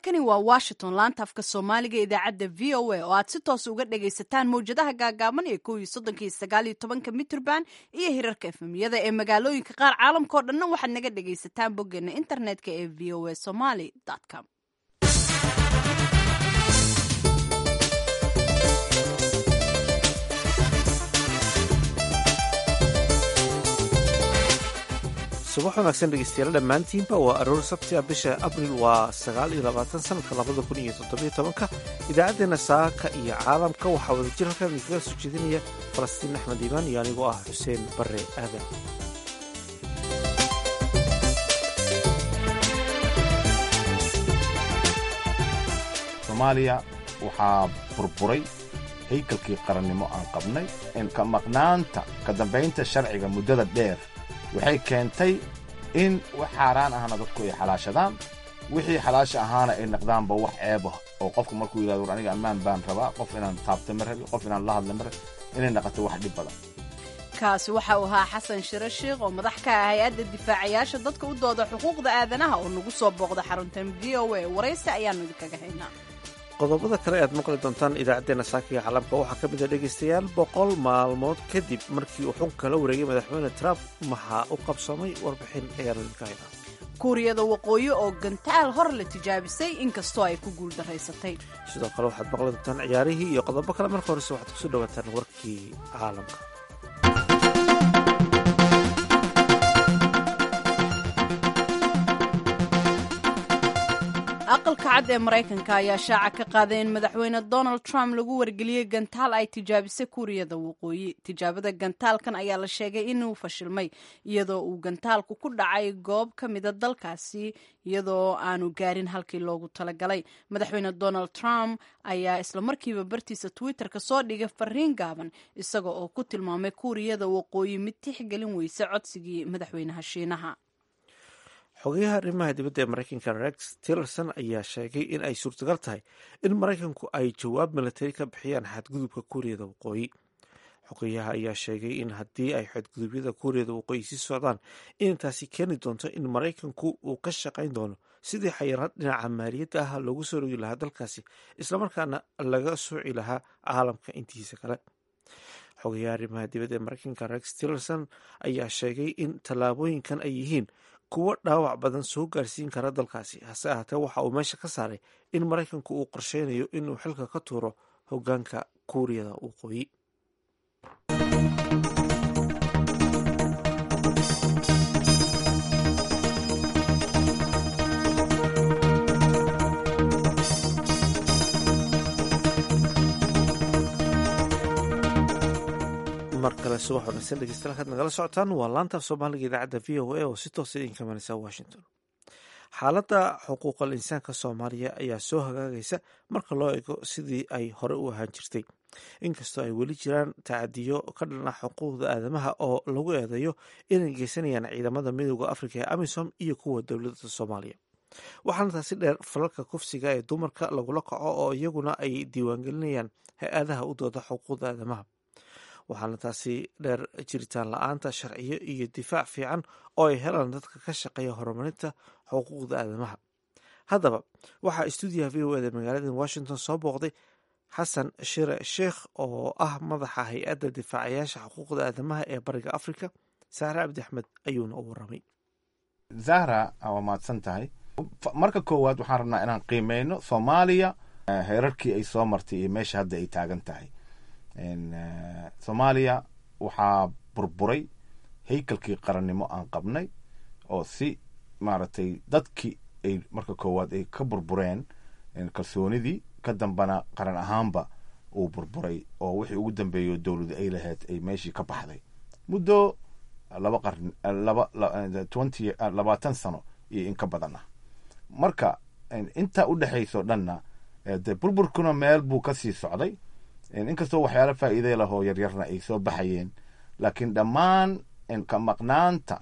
halkani waa washington laanta afka soomaaliga idaacadda v o a oo aad si toos uga dhagaysataan mawjadaha gaagaaban ee kow iyo soddonka iyo sagaal iyo tobanka mitrband iyo hirarka efemyada ee magaalooyinka qaar caalamkao dhanna waxaad naga dhagaysataan boggeena internetka ee v o a somaly com subax wanaagsan dhegeystayaal dhammaantiinba waa aroor sabti a bisha abril waa sagaal iyo labaatan sanadka labada kun iyo toddobiyo tobanka idaacaddeenna saaka iyo caalamka waxaa wada jir halkan idinkaga soo jeedinaya falastiin axmed iimaan iyo anigoo ah xuseen bare aadan soomaaliya waxaa burburay haykalkii qarannimo aan qabnay in ka maqnaanta ka dambaynta sharciga muddada dheer waxay keentay in wax xaaraan ahna dadku ay xalaashadaan wixii xalaasha ahaana ay naqdaanba wax ceeb ah oo qofku markuu yidhahdo war aniga ammaan baan rabaa qof inaan taabta ma rabi qof inaan la hadla ma rabi inay naqato wax dhib badan kaasi waxa uu ahaa xasan shiro sheikh oo madax ka ah hay-adda difaacayaasha dadka u dooda xuquuqda aadanaha oo nagu soo booqda xaruntan v o a waraysi ayaanu idinkaga haynaa qodobada kale aad maqli doontaan idaacaddeenna saakiga caalamka waxaa ka mid a dhegaystayaal boqol maalmood kadib markii uu xunka la wareegay madaxweyne trump maxaa u qabsamay warbixin ayaanu idinka haynaa kuuriyada waqooyi oo gantaal hor la tijaabisay inkastoo ay ku guuldaraysatay sidoo kale waxaad maqli doontaan ciyaarihii iyo qodobo kale marka horese waxaad kusoo dhawaataan warkii caalamka aqalka cad ee maraykanka ayaa shaaca ka qaaday in madaxweyne donald trump lagu wargeliyey gantaal ay tijaabisay kuuriyada waqooyi tijaabada gantaalkan ayaa la sheegay inuu fashilmay iyadoo uu gantaalku ku dhacay goob ka mida dalkaasi iyadoo aanu gaarin halkii loogu talagalay madaxweyne donald trump ayaa islamarkiiba bartiisa twitter-ka soo dhigay fariin gaaban isaga oo ku tilmaamay kuuriyada waqooyi mid tixgelin weysa codsigii madaxweynaha shiinaha xogayaha arrimaha dibadda ee maraykanka rex tillerson ayaa sheegay in ay suurtagal tahay in maraykanku ay jawaab milatari ka bixiyaan xadgudubka kuuriyada waqooyi xogayaha ayaa sheegay in haddii ay xadgudubyada kuuriyada waqooyi sii socdaan inay taasi keeni doonto in maraykanku uu ka shaqayn doono sidii xayiraad dhinaca maaliyadda ah loogu soo rogi lahaa dalkaasi islamarkaana laga sooci lahaa caalamka intiisa kale xogayaha arrimaha dibadda ee maraykanka rex tillerson ayaa sheegay in tallaabooyinkan ay yihiin kuwo dhaawac badan soo gaarsiin kara dalkaasi hase ahaatee waxa uu meesha ka saaray in maraykanku uu qorsheynayo inuu xilka ka tuuro hogaanka kuuriyada waqooyi mar kale subax wanaagsan dhegeystayaal kaad nagala socotaan waa laanta af soomaaliga idaacadda v o a oo si toosa idinka imanaysa washington xaaladda xuquuqal insaanka soomaaliya ayaa soo hagaagaysa marka loo eego sidii ay hore u ahaan jirtay inkastoo ay weli jiraan tacadiyo ka dhan ah xuquuqda aadamaha oo lagu eedeeyo inay geysanayaan ciidamada midooda afrika ee amisom iyo kuwa dowladda soomaaliya waxaana taasi dheer falalka kufsiga ee dumarka lagula kaco oo iyaguna ay diiwaangelinayaan hay-adaha u dooda xuquuqda aadamaha waxaana taasi dheer jiritaan la-aanta sharciyo iyo difaac fiican oo ay helaan dadka ka shaqeeya horumarinta xuquuqda aadamaha haddaba waxaa stuudiyaha v o eda magaalada washington soo booqday xasan shire sheikh oo ah madaxa hay-adda difaacayaasha xuquuqda aadamaha ee bariga africa saare cabdi axmed ayuuna u waramay zahra waa mahadsan tahay marka koowaad waxaan rabnaa inaan qiimeyno soomaaliya heerarkii ay soo martay iyo meesha hadda ay taagan tahay soomaaliya waxaa burburay haykalkii qarannimo aan qabnay oo si maaragtay dadkii ay marka koowaad ay ka burbureen kalsoonidii ka dambana qaran ahaanba uu burburay oo wixii ugu dambeeyo dowladu ay lahayd ay meeshii ka baxday muddo laba qarn laba twenty labaatan sano iyo in ka badan ah marka intaa u dhexayso dhanna de burburkuna meel buu kasii socday inkastoo waxyaalo faa'iida lahoo yaryarna ay soo baxayeen laakiin dhammaan ka maqnaanta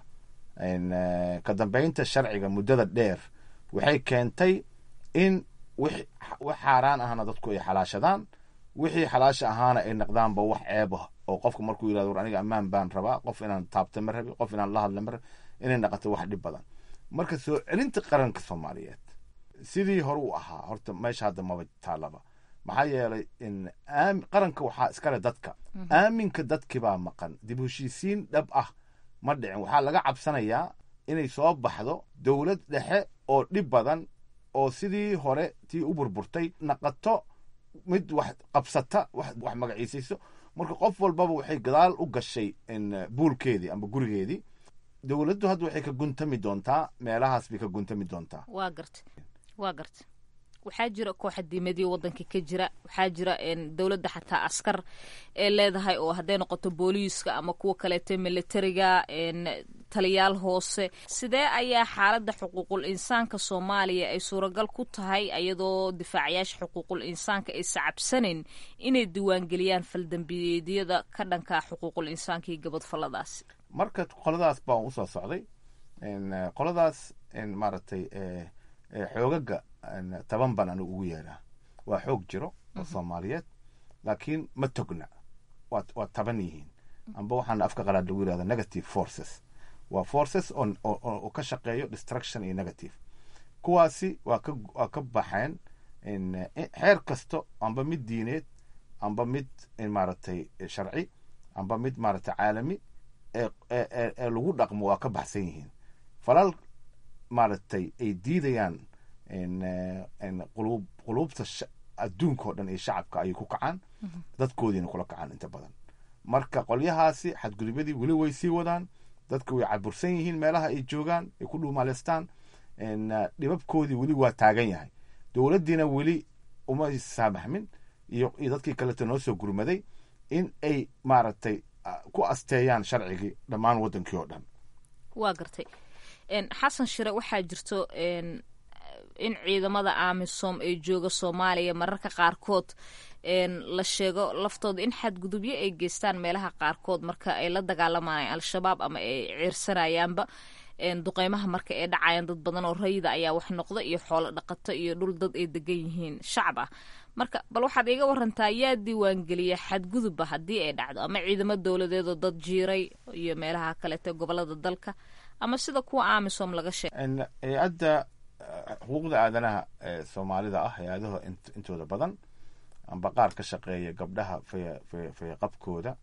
ka dambaynta sharciga muddada dheer waxay keentay in wax xaaraan ahna dadku ay xalaashadaan wixii xalaasha ahaana ay naqdaanba wax ceeb ah oo qofku markuu yidhahdo war aniga ammaan baan rabaa qof inaan taabta ma rabi qof inaan la hadla ma rabi inay naqato wax dhib badan marka soo celinta qaranka soomaaliyeed sidii hore u ahaa horta meesha hadda maba taalaba maxaa yeelay qaranka waxaa iskale dadka aaminka dadkii baa maqan dib heshiisiin dhab ah ma dhicin waxaa laga cabsanayaa inay soo baxdo dowlad dhexe oo dhib badan oo sidii hore tii u burburtay naqato mid wax qabsata wax magaciisayso marka qof walbaba waxay gadaal u gashay buulkeedii amba gurigeedii dowladdu hadda waxay ka guntami doontaa meelahaas bay ka guntami doontaa waa garta waa garta waxaa jira kooxadiimadii wadanka ka jira waxaa jira dowladda xataa askar ee leedahay oo hadday noqoto booliiska ama kuwa kaleeto militariga taliyaal hoose sidee ayaa xaaladda xuquuqul insaanka soomaaliya ay suuragal ku tahay iyadoo difaacayaasha xuquuqul insaanka ay sacabsanayn inay diiwaangeliyaan faldambiyeedyada ka dhanka xuquuqul insaanka iyo gabadfalladaasi marka qoladaas baan usoo socday qoladaas maaragtay xoogaga taban baan anigu ugu yeedhaa waa xoog jiro oo soomaaliyeed laakiin ma togna waa taban yihiin amba waxaana afka qalaad lagu yihahda negative forces waa forces oo ka shaqeeyo destruction iyo negative kuwaasi waa ka waa ka baxeen xeer kasto amba mid diineed amba mid maaragtay sharci amba mid maaragtay caalami ee lagu dhaqmo waa ka baxsan yihiin falal maaragtay ay diidayaan quluubta adduunka oo dhan iyo shacabka ayay ku kacaan dadkoodiina kula kacaan inta badan marka qolyahaasi xadgudubyadii weli way sii wadaan dadka way cabursan yihiin meelaha ay joogaan ay ku dhuumaaleystaan dhibabkoodii weli waa taagan yahay dowladdiina weli uma saamaxmin iyo iyo dadkii kaleeto noo soo gurmaday in ay maaragtay ku asteeyaan sharcigii dhammaan waddankii oo dhan waa gartay xasan shire waxaa jirto in ciidamada amisom ee jooga soomaaliya mararka qaarkood la sheego laftooda in xadgudubyo ay geystaan meelaha qaarkood marka ay la dagaalamayaan al-shabaab ama ay ciirsanayaanba duqeymaha marka ay dhacayaan dad badan oo rayida ayaa wax noqda iyo xoolo dhaqato iyo dhul dad ay degan yihiin shacab ah marka bal waxaad iiga warantaa yaa diiwaangeliya xadgudubba haddii ay dhacdo ama ciidamo dowladeedoo dad jiiray iyo meelaha kaleeto gobolada dalka ama sida kuwa amisom laga sheegay hay-adda xuquuqda aadanaha ee soomaalida ah hay-adaha intooda badan amba qaar ka shaqeeya gabdhaha faya fayaqabkooda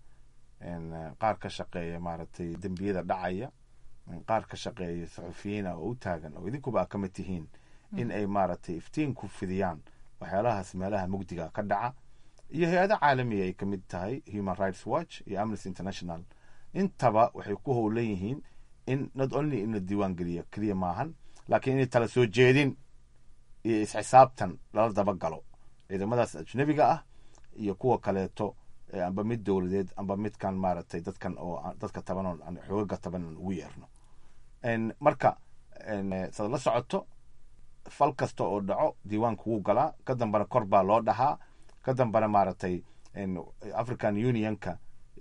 qaar ka shaqeeya maaragtay dembiyada dhacaya qaar ka shaqeeya saxufiyiina oo u taagan oo idinkuba a ka mid tihiin in ay maaragtay iftiin ku fidiyaan waxyaalahaas meelaha mugdiga ka dhaca iyo hay-ada caalamiya ay ka mid tahay human rights watch iyo amnesty international intaba waxay ku howlan yihiin in not only in la diiwaan geliyo keliya maahan laakiin inay tala soo jeedin iyo isxisaabtan lala dabagalo ciidamadaas ajnabiga ah iyo kuwa kaleeto amba mid dowladeed amba midkan maaragtay dadkan oo dadka taban oo xoogaga taban aan ugu yeerno marka sad la socoto fal kasta oo dhaco diiwaanka wuu galaa ka dambana kor baa loo dhahaa ka dambana maaragtay african unionka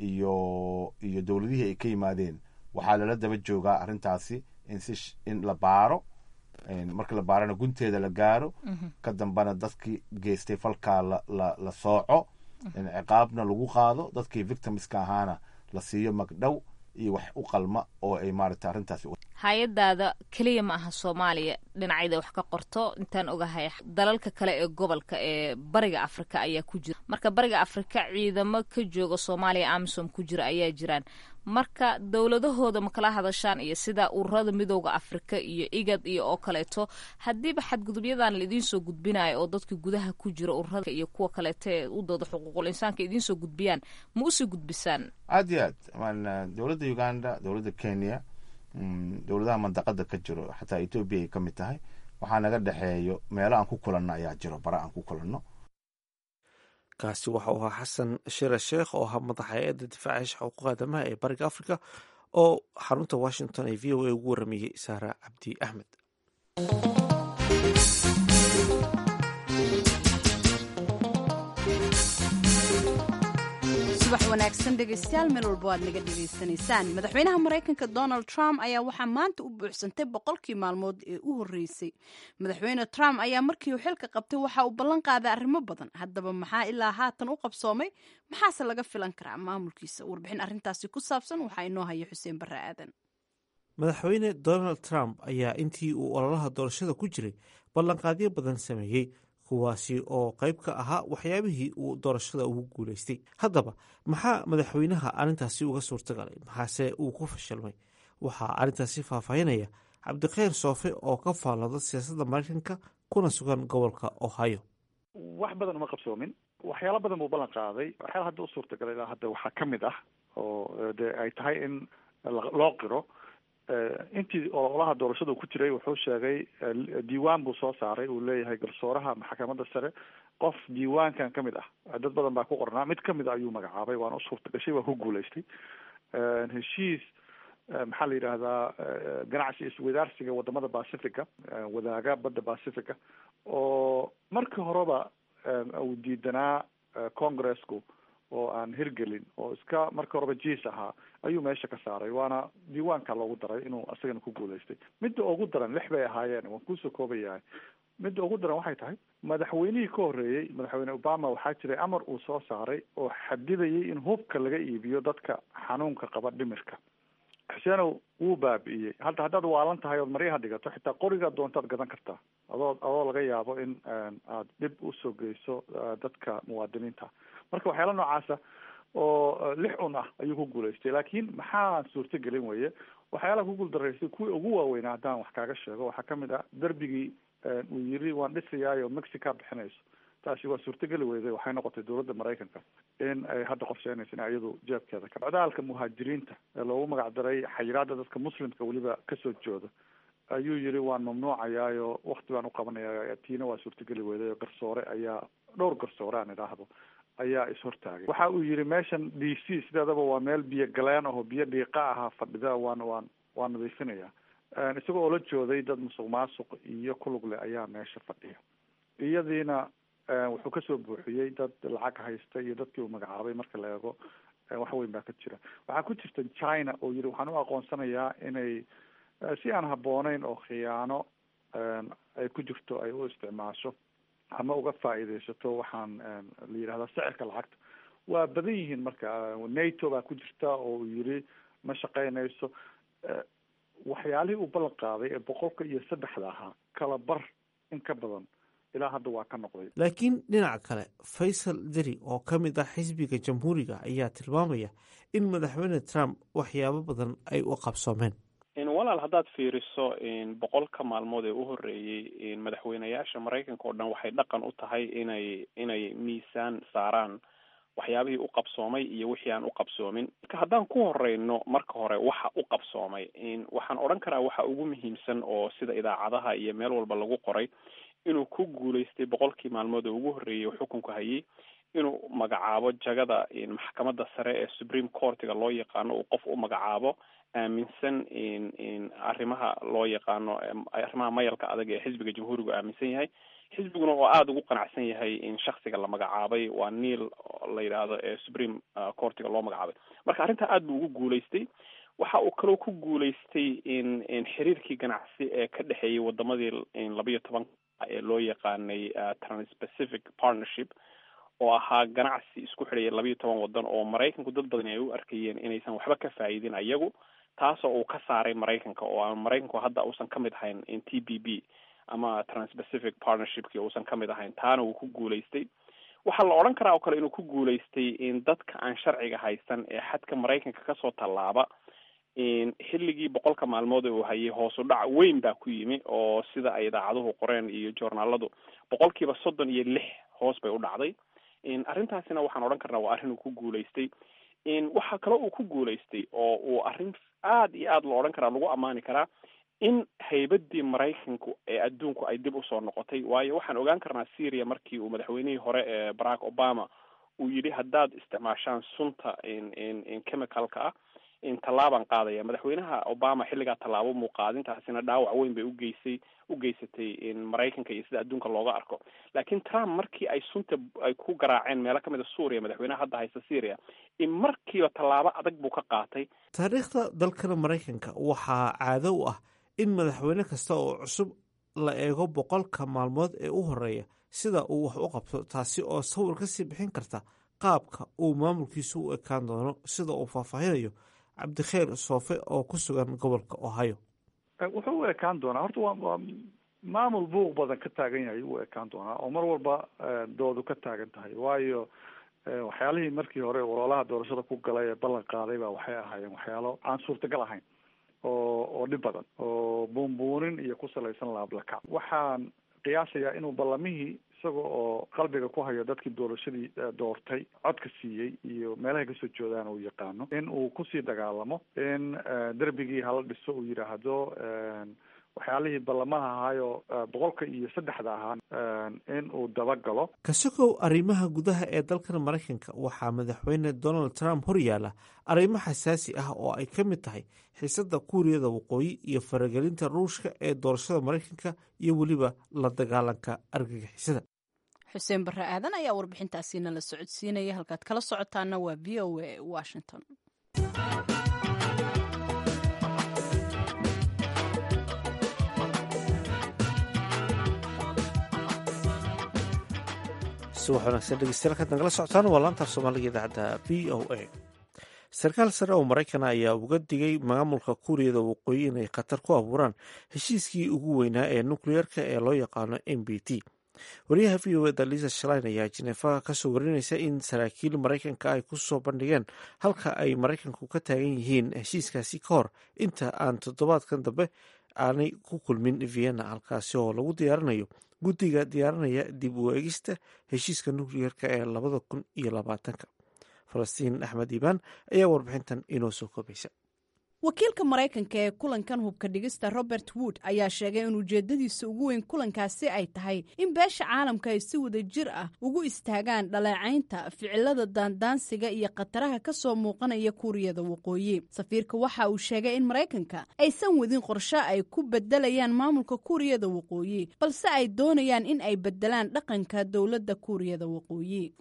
iyo iyo dowladihii ay ka yimaadeen waxaa lala daba joogaa arrintaasi in si in la baaro marka la baarana gunteeda la gaaro ka dambana dadkii geystay falkaa la la la sooco ciqaabna lagu qaado dadkii victimska ahaana la siiyo magdhow iyo wax u qalma oo ay maaragtay arrintaasi hay-adaada keliya ma aha soomaaliya dhinacyada wax ka qorto intaan ogahay dalalka kale ee gobolka ee bariga afrika ayaa ku jira marka bariga afrika ciidamo ka jooga soomaaliya amisom ku jira ayaa jiraan marka dowladahooda ma kala hadashaan iyo sida ururada midooda afrika iyo igad iyo oo kaleeto haddiiba xadgudubyadan laidiin soo gudbinayo oo dadka gudaha ku jira ururada iyo kuwa kaleeto ee u dooda xuquuqul insaanka idiin soo gudbiyaan ma usii gudbisaan aad iyo aad dowladda uganda dowladda kenya dowladaha mandaqada ka jiro xataa etoobiya ay ka mid tahay waxaa naga dhexeeyo meelo aan ku kulanno ayaa jiro bara aan ku kulanno kaasi waxa uu ahaa xasan shire sheekh oo ahaa madaxa hay-adda difaacayaasha xuquuqa aadamaha ee bariga africa oo xarunta washington ee v o a ugu warameeyey saara cabdi axmed subax wanaagsan dhegeystayaal meel walba waad naga dhegaysanaysaan madaxweynaha maraykanka donald trump ayaa waxaa maanta u buuxsantay boqolkii maalmood ee u horreysay madaxweyne trump ayaa markii uu xilka qabtay waxa uu ballan qaaday arrimo badan haddaba maxaa ilaa haatan u qabsoomay maxaase laga filan karaa maamulkiisa warbixin arrintaasi ku saabsan waxaa inoo haya xuseen barre aadan madaxweyne donald trump ayaa intii uu ololaha doorashada ku jiray ballanqaadyo badan sameeyey kuwaasi oo qayb ka ahaa waxyaabihii uu doorashada ugu guulaystay haddaba maxaa madaxweynaha arrintaasi uga suurtagalay maxaase uu ku fashilmay waxaa arrintaasi faahfaahinaya cabdikhayr soofe oo ka faallooda siyaasadda maraykanka kuna sugan gobolka ohio wax badan uma qabsoomin waxyaalo badan buu ballan qaaday waxyaala hadda u suurtagalay ilaa hadda waxaa ka mid ah oo dee ay tahay in loo qiro intii ololaha doorashada ku jiray wuxuu sheegay diiwaan buu soo saaray uu leeyahay garsooraha maxkamadda sare qof diiwaankan ka mid ah dad badan baa ku qornaa mid kamid a ayuu magacaabay waana u suurta gashay waa ku guulaystay heshiis maxaa la yidhaahdaa ganacsi iswadaarsiga wadamada pacifica wadaaga badda pacifica oo markii horeba uu diidanaa congresku oo aan hirgelin oo iska markii horeba jiis ahaa ayuu meesha ka saaray waana diiwaanka loogu daray inuu isagana ku guulaystay midda ugu daran lix bay ahaayeen waan kuusoo koobayahay midda ugu daran waxay tahay madaxweynihii ka horreeyey madaxweyne obama waxaa jiray amar uu soo saaray oo xadidayay in hubka laga iibiyo dadka xanuunka qaba dhimirka xuseenow wuu baabi'iyey hadda haddaad waalan tahay ood maryaha dhigato xitaa qorigaa doontaad gadan kartaa adoo adoo laga yaabo in aad dhib usoo geyso dadka muwaadiniinta marka waxyaala noocaasa oo lix un ah ayuu ku guulaystay laakiin maxaa suurtagelin weye waxyaalaha ku guuldaraystay kuwii ugu waaweynaa haddaan wax kaaga sheego waxaa kamid ah derbigii uu yiri waan dhisayaayo mexica bixinayso taasi waa suurtageli weyday waxay noqotay dowladda maraykanka in ay hadda qorsheynayso in iyadu jeebkeeda ka socdaalka muhaajiriinta ee loogu magac daray xayiraada dadka muslimka weliba kasoo jooda ayuu yiri waan mamnuucayaayo wakti baan uqabanaya tiina waa suurtageli weyday oo garsoore ayaa dhowr garsoore aan idhaahdo ayaa ishortaagay waxa uu yiri meeshan d c sideedaba waa meel biyo galeen aho biyo dhiiqa ahaa fadhida waan waan waan nadiifinaya isagoo oo la jooday dad musuq maasuq iyo kulug leh ayaa meesha fadhiya iyadiina wuxuu kasoo buuxiyey dad lacag haysta iyo dadkii uu magacaabay marka la eego wax weyn baa ka jira waxaa ku jirta china oo yiri waxaan u aqoonsanayaa inay si aan habbooneyn oo khiyaano ay ku jirto ay u isticmaasho ama uga faa'iidaysato waxaan la yidhahdaa sicirka lacagta waa badan yihiin marka nato baa ku jirta oo uu yiri ma shaqeynayso waxyaalihii uu ballan qaaday ee boqolka iyo saddexda ahaa kala bar in ka badan ilaa hadda waa ka noqday laakiin dhinaca kale faysal deri oo ka mid ah xisbiga jamhuuriga ayaa tilmaamaya in madaxweyne trump waxyaabo badan ay u qabsoomeen walaal haddaad fiiriso boqolka maalmood ee u horreeyey madaxweyneyaasha maraykanka oo dhan waxay dhaqan u tahay inay inay miisaan saaraan waxyaabihii u qabsoomay iyo wixii aan u qabsoomin marka haddaan ku horeyno marka hore waxa u qabsoomay waxaan odhan karaa waxa ugu muhiimsan oo sida idaacadaha iyo meel walba lagu qoray inuu ku guulaystay boqolkii maalmood ee ugu horreeyey xukunka hayay inuu magacaabo jagada maxkamadda sare ee supreme courtiga loo yaqaano uu qof u magacaabo aaminsan arrimaha loo yaqaano arrimaha mayalka adag ee xisbiga jamhuurigu aaminsan yahay xisbiguna oo aada ugu qanacsan yahay in shaksiga la magacaabay waa neil la yidhaahdo ee supreme courtiga loo magacaabay marka arrintaa aada buu ugu guulaystay waxa uu kaloo ku guulaystay in in xiriirkii ganacsi ee ka dhexeeyay wadamadii labayo toban ee loo yaqaanay transpacific partnership oo ahaa ganacsi isku xidhaya labayo toban wadan oo maraykanku dad badan ay u arkayeen inaysan waxba ka faa'iidin ayagu taasoo uu ka saaray maraykanka oo aan maraykanku hadda uusan ka mid ahayn in t b b ama transpacific partnershipki uusan ka mid ahayn taana uu ku guulaystay waxaa la odhan karaa oo kale inuu ku guulaystay in dadka aan sharciga haysan ee xadka maraykanka kasoo tallaaba xilligii boqolka maalmood ee uu hayay hoosu dhac weyn baa ku yimi oo sida ay idaacaduhu qoreen iyo joornaaladu boqolkiiba soddon iyo lix hoos bay u dhacday arrintaasina waxaan odhan karnaa waa arrin uu ku guulaystay waxaa kaloo uu ku guulaystay oo uu arrin aada iyo aada loo odhan karaa lagu ammaani karaa in haybadii maraykanku ee adduunku ay dib usoo noqotay waayo waxaan ogaan karnaa syria markii uu madaxweynihii hore ee barack obama uu yidhi haddaad isticmaashaan sunta chemicalka ah tallaabaan qaadaya madaxweynaha obama xilligaa tallaabo muuqaadintaasina dhaawac weyn bay ugeysay u geysatay maraykanka iyo sida adduunka looga arko laakiin trump markii ay sunta ay ku garaaceen meelo kamid a suuriya madaxweynaha hadda haysta syria in markiiba tallaabo adag buu ka qaatay taariikhda dalkana maraykanka waxaa caado u ah in madaxweyne kasta oo cusub la eego boqolka maalmood ee u horeeya sida uu wax u qabto taasi oo sawir kasii bixin karta qaabka uu maamulkiisu u ekaan doono sida uu faahfaahinayo cabdikheer soofe oo ku sugan gobolka ohio wuxuu u ekaan doonaa horta waa waa maamul buuq badan ka taagan yahay u ekaan doonaa oo mar walba doodu ka taagan tahay waayo waxyaalihii markii hore ololaha doorashada ku galay ee ballan qaaday ba waxay ahaayeen waxyaalo aan suurtagal ahayn oo oo dhib badan oo buunbuunin iyo ku salaysan laablakac waxaan qiyaasayaa inuu ballamihii isaga oo qalbiga ku hayo dadkii doorashadii doortay codka siiyey iyo meelahay kasoo joodaan uu yaqaano in uu kusii dagaalamo in derbigii hala dhiso uu yidhaahdo waxyaalihii ballamaha ahaayo boqolka iyo saddexda ahaa in uu dabagalo kasogow arrimaha gudaha ee dalkan maraykanka waxaa madaxweyne donald trump horyaala arrimo xasaasi ah oo ay ka mid tahay xiisada kuuriyada waqooyi iyo faragelinta ruushka ee doorashada maraykanka iyo weliba la dagaalanka argagixisada xuseen barre aadan ayaa warbixintaasiina la socodsiinaya halkaad kala socotaana waa v o a washington subax wanaagsan dhegeystayaal kaad nagala socotaan waa laanta af soomaaliga idaacadda v o a sarkaal sare oo maraykan ayaa uga digay maamulka kuuriyada waqooyi inay khatar ku abuuraan heshiiskii ugu weynaa ee nukliyeerka ee loo yaqaano m b t wariyaha v o eda liisa shalain ayaa jineefa kasoo warinaysa in saraakiil maraykanka ay ku soo bandhigeen halka ay maraykanku ka taagan yihiin heshiiskaasi ka hor inta aan toddobaadkan dambe aanay ku kulmin vienna halkaasi oo lagu diyaarinayo guddiga diyaarinaya dib u eegista heshiiska nukliyeerka ee labada kun iyo labaatanka falastiin axmed iibaan ayaa warbixintan inoo soo koobaysa wakiilka maraykanka ee kulankan hubka dhigista robert wood ayaa sheegay in ujeedadiisa ugu weyn kulankaasi ay tahay in beesha caalamka ay si wada jir ah ugu istaagaan dhaleecaynta ficilada daandaansiga iyo khataraha ka soo muuqanaya kuuriyada waqooyi safiirka waxa uu sheegay in maraykanka aysan wadin qorshe ay ku bedelayaan maamulka kuuriyada waqooyi balse ay doonayaan in ay bedelaan dhaqanka dowladda kuuriyada waqooyi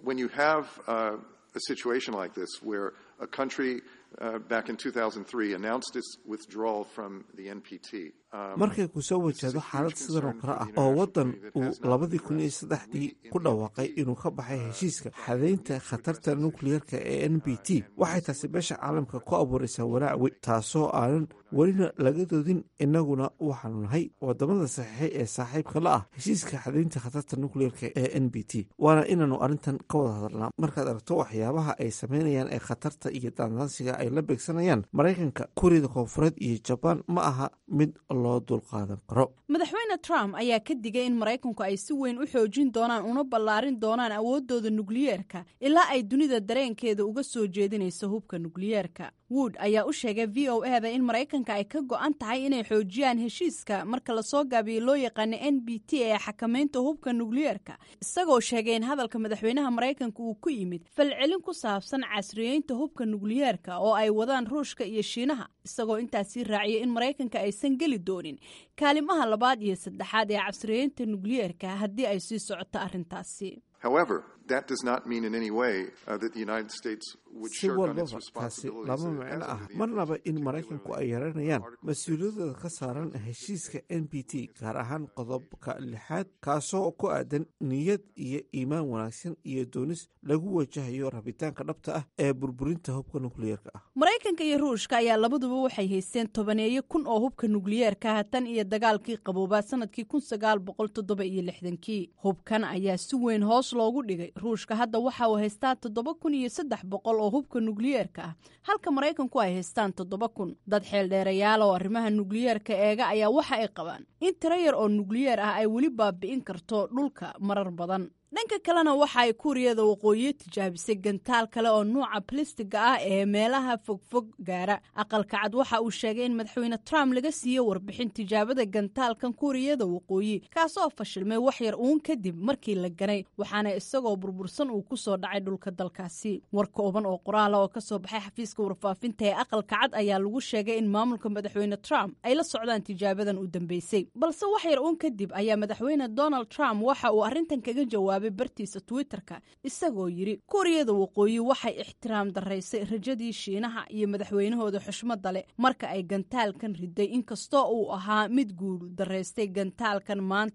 Uh, back in 2003 announced its withdrawal from the NPT. markay ku soo wajahdo xaalad sidan oo kale ah oo waddan uu labadii kun iyo saddexdii ku dhawaaqay inuu ka baxay heshiiska xadaynta khatarta nukliyeerka ee n b t waxay taasi beesha caalamka ku abuuraysaa walaac weyn taasoo aanan welina laga doodin innaguna waxaanu nahay wadamada saxiixay ee saaxiibka la ah heshiiska xadaynta khatarta nukliyeerka ee n b t waana inaanu arrintan ka wada hadalnaa markaad aragto waxyaabaha ay sameynayaan ee khatarta iyo daandaansiga ay la beegsanayaan maraykanka kuuriyada koonfureed iyo jabaan ma aha mid loo dulqaadan karo madaxweyne trump ayaa ka digay in maraykanku ay si weyn u xoojin doonaan una ballaarin doonaan awooddooda nukliyeerka ilaa ay dunida dareenkeeda uga soo jeedinayso hubka nukliyeerka wood ayaa u sheegay v o eda in maraykanka ay ka go-an tahay inay xoojiyaan heshiiska marka lasoo gaabiyo loo yaqaano n b t ee xakamaynta hubka nukliyeerka isagoo sheegay in hadalka madaxweynaha maraykanka uu ku yimid falcelin ku saabsan casriyeynta hubka nukliyeerka oo ay wadaan ruushka iyo shiinaha isagoo intaasii raaciyay in maraykanka aysan geli doonin kaalimaha labaad iyo saddexaad ee casriyeynta nukliyeerka haddii ay sii socoto arrintaasi However, that does not mean in any way uh, that the United States would si shirk on its walbaba taasi responsibilities lama as micno as ah of the marnaba NPT, in particularly maraykanku ay under yaranayaan Article mas-uuliyadooda ka saaran heshiiska n b t gaar ahaan qodobka lixaad kaasoo ku aadan niyad iyo iimaan wanaagsan iyo doonis lagu wajahayo rabitaanka dhabta ah ee burburinta hubka nukliyeerka ah maraykanka iyo ruushka ayaa labaduba waxay haysteen tobaneeyo kun oo hubka nukliyeerka ah tan iyo dagaalkii qaboobaa sanadkii kun sagaal boqol toddoba iyo lixdankii hubkan ayaa si weyn hoos loogu dhigay ruushka hadda waxa uu haystaa toddoba kun iyo saddex boqol oo hubka nukliyeerka ah halka maraykanku ay haystaan toddoba kun dad xeeldheerayaal oo arrimaha nukliyeerka eega ayaa waxa ay qabaan in tiro yar oo nukliyeer ah ay weli baabi'in karto dhulka marar badan dhanka kalena waxa ay kuuriyada waqooyi tijaabisay gantaal kale oo nuuca balistiga ah ee meelaha fogfog gaara aqalka cad waxa uu sheegay in madaxweyne trump laga siiyey warbixin tijaabada gantaalkan kuuriyada waqooyi kaasoo fashilmay wax yar uun kadib markii la ganay waxaana isagoo burbursan uu kusoo dhacay dhulka dalkaasi war kooban oo qoraala oo kasoo baxay xafiiska warfaafinta ee aqalka cad ayaa lagu sheegay in maamulka madaxweyne trump ay la socdaan tijaabadan u dambeysay balse wax yar uun kadib ayaa madaxweyne donald trump waxa uu arrintan kaga jawaabay bartiisa twitterka isagoo yidhi kuuriyada waqooyi waxay ixtiraam daraysay rajadii shiinaha iyo madaxweynahooda xushmada leh marka ay gantaalkan riday inkastoo uu ahaa mid guul daraystay gantaalkan maanta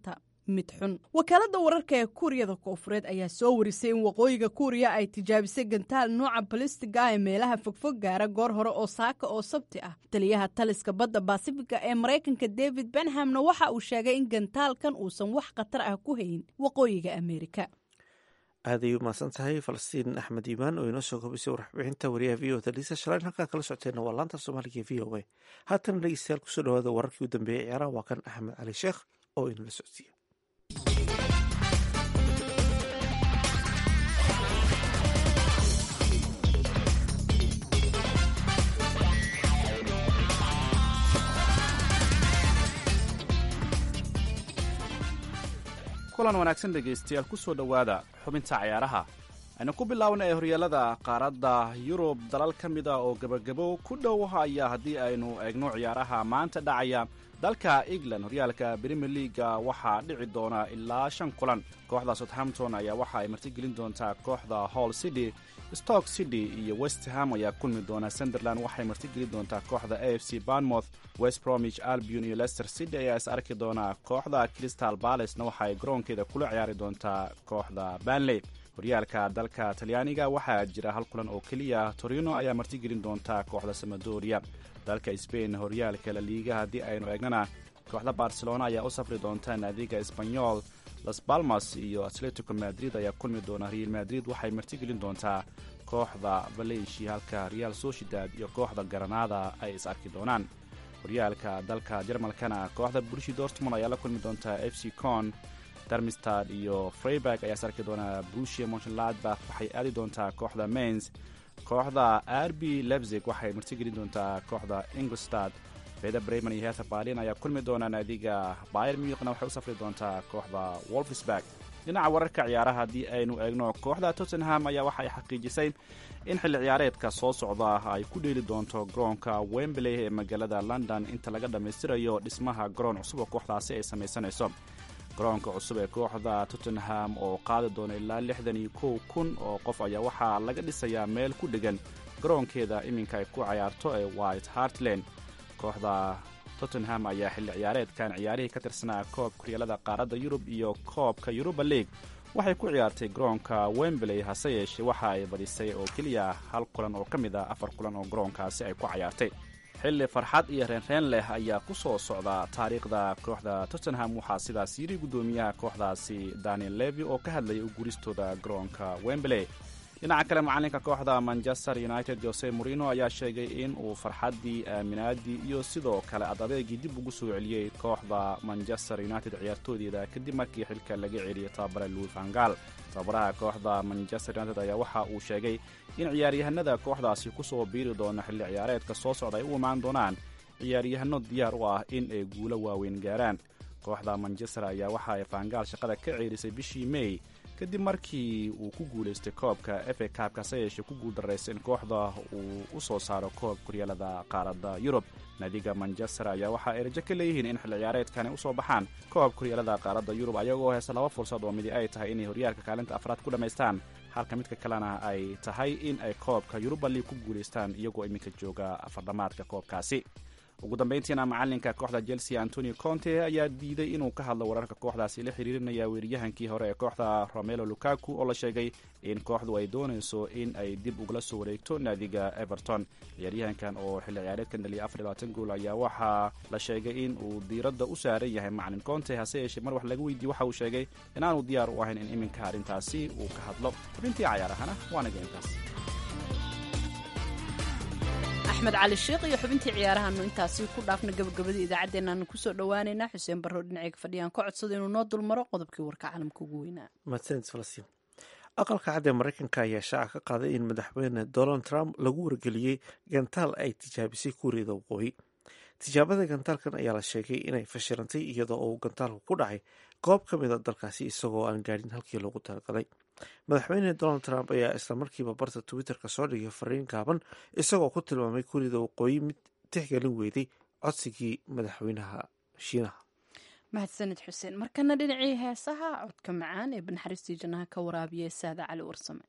mid xun wakaalada wararka ee kuuriyada koofureed ayaa soo warisay in waqooyiga kuuriya ay tijaabisay gantaal nuuca balistiga ah ee meelaha fogfog gaara goor hore oo saaka oo sabti ah taliyaha taliska badda basifiga ee maraykanka david benhamna waxa uu sheegay in gantaalkan uusan wax khatar ah ku hayn waqooyiga ameerika aad ay u mahadsan tahay falastiin axmed iimaan oo inoo soo kobisay warbixinta wariyaha v o da liisa shalaan halkaa kala socoteenna waa laanta soomaaliga e v o a haatana dhegeystayaal kusoo dhawaada wararkii u dambeeyey ciyaaraha waa kan axmed cali sheekh oo inala socodsiiya kulan wanaagsan dhegaystayaal ku soo dhowaada xubinta cayaaraha aynu ku bilaabna ee horyaalada qaaradda yurub dalal ka mid a oo gebagabo ku dhow ayaa haddii aynu eegno ciyaaraha maanta dhacaya dalka england horyaalka brimier leaga waxaa dhici doona ilaa shan kulan kooxda southampton ayaa waxa ay martigelin doontaa kooxda hall city stoke city iyo westham ayaa kulmi doona sunderland waxay martigelin doontaa kooxda a f c barnmouth west bromich albion iyo leicester city ayaa is arki doona kooxda crystal balacena waxa ay garoonkeeda kula ciyaari doontaa kooxda banley horyaalka dalka talyaaniga waxaa jira hal kulan oo keliya torino ayaa martigelin doontaa kooxda samadoria dalka sbain horyaalka laliiga haddii aynu eegnana kooxda barcelona ayaa u safri doonta naadiga esbanyol las balmas iyo atletico madrid ayaa kulmi doona real madrid waxay martigelin doontaa kooxda valencia halka real sociedad iyo kooxda garanada ay is arki doonaan horyaalka dalka jarmalkana kooxda burshi dortmund ayaa la kulmi doontaa f c con darmistad iyo freiburg ayaa is arki doonaa brusia monchladbach waxay aadi doontaa kooxda mains kooxda arbi lebzig waxay martigelin doontaa kooxda ingolstad feda bremen iyo heatha balin ayaa kulmi doona naadiga bayer muiqna waxay u safri doontaa kooxda wolfsburg dhinaca wararka ciyaaraha haddii aynu eegno kooxda tottenham ayaa waxa ay xaqiijisay in xilli ciyaareedka soo socda ay ku dheeli doonto garoonka wembley ee magaalada london inta laga dhammaystirayo dhismaha garoon cusub oo kooxdaasi ay samaysanayso garoonka cusub ee kooxda tottenham oo qaadi doona ilaa lixdan iyo kow kun oo qof ayaa waxaa laga dhisayaa meel ku dhegan garoonkeeda iminka ay ku cayaarto ee white hartland kooxda tottenham ayaa xilli ciyaareedkan ciyaarihii ka tirsanaa koobka horyaalada qaaradda yurub iyo koobka yuruba league waxay ku ciyaartay garoonka wembley hase yeeshee waxa ay badisay oo keliya hal kulan oo ka mid ah afar kulan oo garoonkaasi ay ku cayaartay xilli farxad iyo reenreen leh ayaa ku soo socda taariikhda kooxda tottenham waxaa sidaas yiri guddoomiyaha kooxdaasi daniel levi oo ka hadlayay u guristooda garoonka wembley dhinaca kale macalinka kooxda manchester united jose morino ayaa sheegay in uu farxaddii aaminaadii iyo sidoo kale adadeegii dib ugu soo celiyey kooxda manchester united ciyaartoodeeda kadib markii xilka laga celiyay tababare louis vangal tababaraha kooxda manchester united ayaa waxa uu sheegay in ciyaaryahanada kooxdaasi kusoo biiri doona xilli ciyaareedka soo socda ay u imaan doonaan ciyaaryahano diyaar u ah in ay guulo waaweyn gaaraan kooxda manchester ayaa waxa ay vangaal shaqada ka ceerisay bishii may kadib markii uu ku guulaystay koobka efa kaabka hase yeeshee ku guuldaraysa in kooxda uu u soo saaro koobka horyaalada qaaradda yurub naadiga manchester ayaa waxa ay rajo ka leeyihiin in xilli ciyaareedkani usoo baxaan koobka horyaalada qaaradda yurub ayagoo heesa laba fursad oo midi ay tahay inay horyaalka kaalinta afraad ku dhammaystaan halka midka kalena ay tahay in ay koobka yuruba liig ku guulaystaan iyagoo iminka jooga afardhamaadka koobkaasi ugu dambayntiina macalinka kooxda chelsea antonio conte ayaa diiday inuu ka hadlo wararka kooxdaasi la xiriirinaya weeryahankii hore ee kooxda romelo lukaku oo la sheegay in kooxdu ay doonayso in ay dib ugala soo wareegto naadiga everton ciyaaryahankan oo xilli ciyaareedkan dhaliya afar labaatan gool ayaa waxaa la sheegay in uu diiradda u saaran yahay macalin conte hase yeeshee mar wax laga weydiiye waxa uu sheegay inaanu diyaar u ahayn in iminka arrintaasi uu ka hadlo xubintii cayaarahana waanaga intaas axmed cali sheekh iyo xubintii ciyaarahaanu intaasi ku dhaafna gabagabadii idaacaddeenaanu kusoo dhowaaneynaa xuseen barro dhinaceyga fadhiyaan ka codsada inuu noo dulmaro qodobkii warka caalamka ugu weynaa mahadsanid falastiin aqalka cad ee maraykanka ayaa shaaca ka qaaday in madaxweyne donald trump lagu wargeliyey gantaal ay tijaabisay kuuriyada waqooyi tijaabada gantaalkan ayaa la sheegay inay fashilantay iyadoo uu gantaalku ku dhacay goob ka mida dalkaasi isagoo aan gaadhin halkii loogu talagalay madaxweyne donald trump ayaa isla markiiba barta twitterka soo dhigay fariin gaaban isagoo ku tilmaamay kuuriyada waqooyi mid tixgelin weyday codsigii madaxweynaha shiinaha mahadsanid xuseen markana dhinacii heesaha codka macaan ee banaxariistii jannaha ka waraabiya saada cali warsame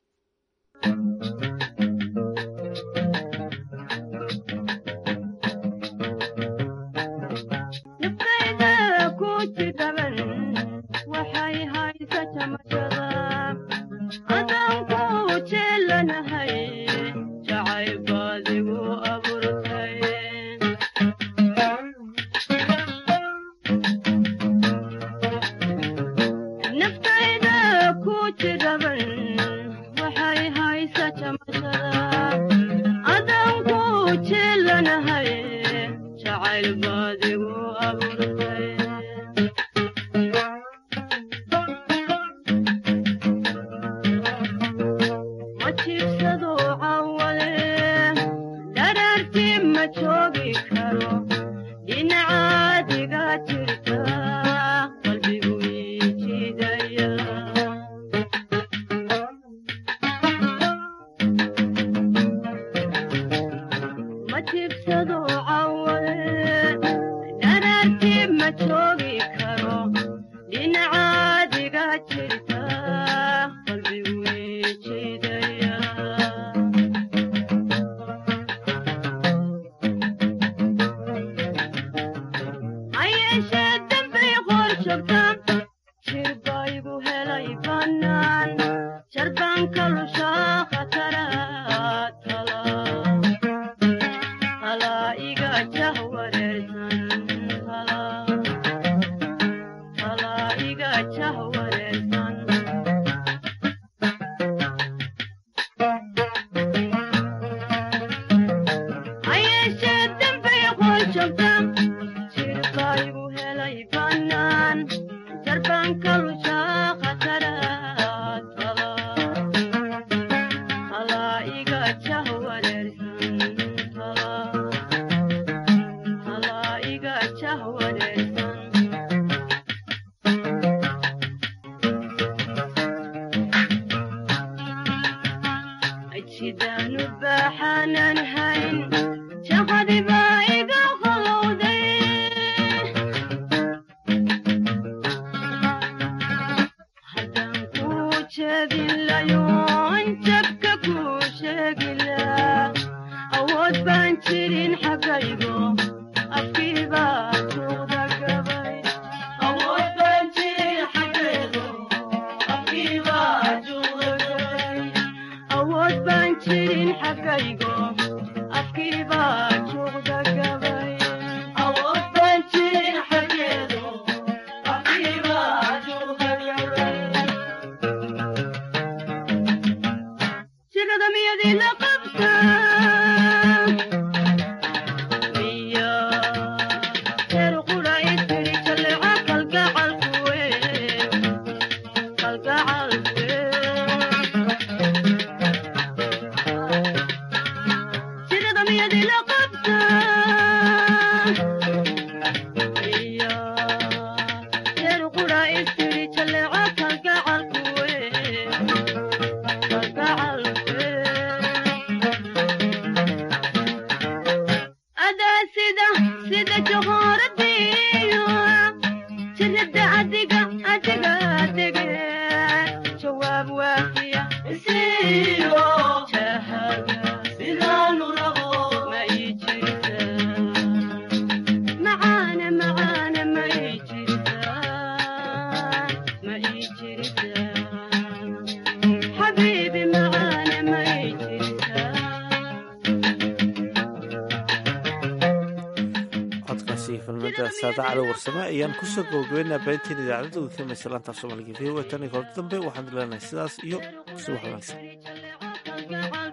saada cali warsame ayaan kusoo gabagabeynaa baahinteen idaacadda uga kamaysa laantaaf soomaaliga v o tan iyo kolada dambe waxaan leenahay sidaas iyo subax wanaagsan